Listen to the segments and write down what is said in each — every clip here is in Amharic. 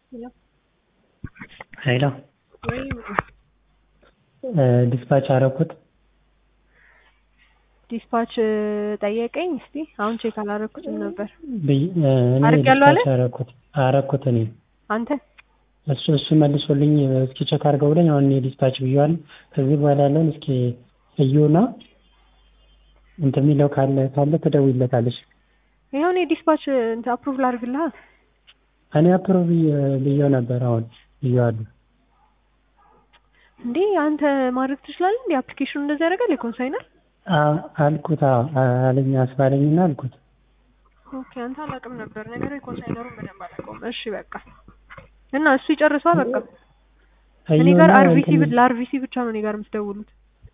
ሄሎ ዲስፓች አረኩት ዲስፓች ጠየቀኝ። እስቲ አሁን ቼክ አላረኩትም ነበር። ብይ- እኔ አድርጌያለሁ አለ? ዲስፓች አረኩት አረኩት እኔ አንተ እሱ እሱ መልሶልኝ እስኪ ቼክ አድርገው ብለኝ አሁን እኔ ዲስፓች ብዬዋለሁ። ከዚህ በኋላ ያለውን እስኪ እዩና እንትን የሚለው ካለ ካለ ትደውይለታለሽ። ይኸው እኔ ዲስፓች እንትን አፕሩቭ ላድርግልሃ። እኔ አፕሮቭ ብዬው ነበር አሁን ብዬዋለሁ። እንዴ አንተ ማድረግ ትችላለህ እንዴ? አፕሊኬሽኑ እንደዚህ ያደርጋል የኮንሳይነር? አ- አልኩት አዎ አለኝ አስባለኝና አልኩት ኦኬ አንተ አላውቅም ነበር ነገሩ የኮንሳይነሩን በደንብ አላውቀውም። እሺ በቃ እና እሱ ይጨርሰዋ በቃ እኔ ጋር እዩና አርቪሲ እንትን- ለአርቪሲ ብቻ ነው እኔ ጋር የምትደውሉት።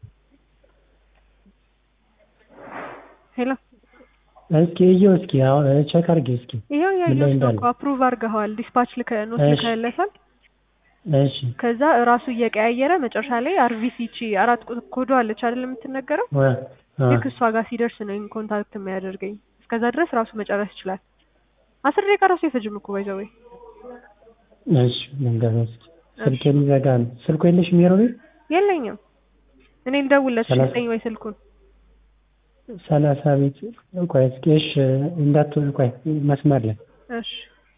ሄሎ እስኪ እየው እስኪ አሁን ቼክ አድርጌ እስኪ ይኸው ምን ላይ ያየሁት ነው እንዳለ እኮ አፕሩቭ አድርገኸዋል። ዲስፓች ልከ ኖት እሺ። ልከህለታል። እሺ ከዛ እራሱ እየቀያየረ መጨረሻ ላይ አርቪሲ ቺ አራት ቁጥር ኮዶ አለች አይደል የምትነገረው ወ- አ- ልክ እሷ ጋር ሲደርስ ነው ኮንታክት የሚያደርገኝ። እስከዛ ድረስ ራሱ መጨረስ ይችላል። አስር ደቂቃ ራሱ አይፈጅም እኮ ባይዘው ወይ እሺ መንገድ እስኪ ስልክ የሚዘጋ ነው ስልኩ የለሽም ሜሮቤ የለኝም። እኔ ልደውልለት ሰላሳ- ስጠኝ ወይ ስልኩን ሰላሳ ቤት ቆይ እስኪ እሺ እንዳትሆን ቆይ መስመር ላይ እሺ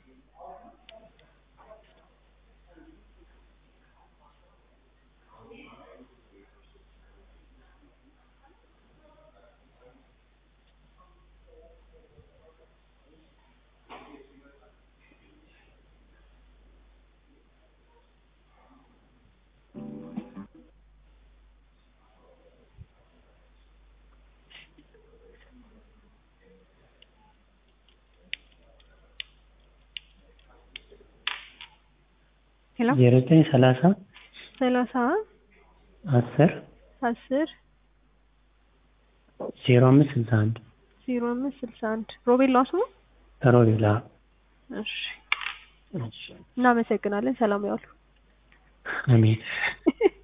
ሄሎ ዜሮ ዘጠኝ ሰላሳ ሰላሳ አስር አስር ዜሮ አምስት ስልሳ አንድ ዜሮ አምስት ስልሳ አንድ ሮቤል ነው ስሙ። ሮቤላ እሺ እናመሰግናለን። ሰላም ያዋሉ። አሜን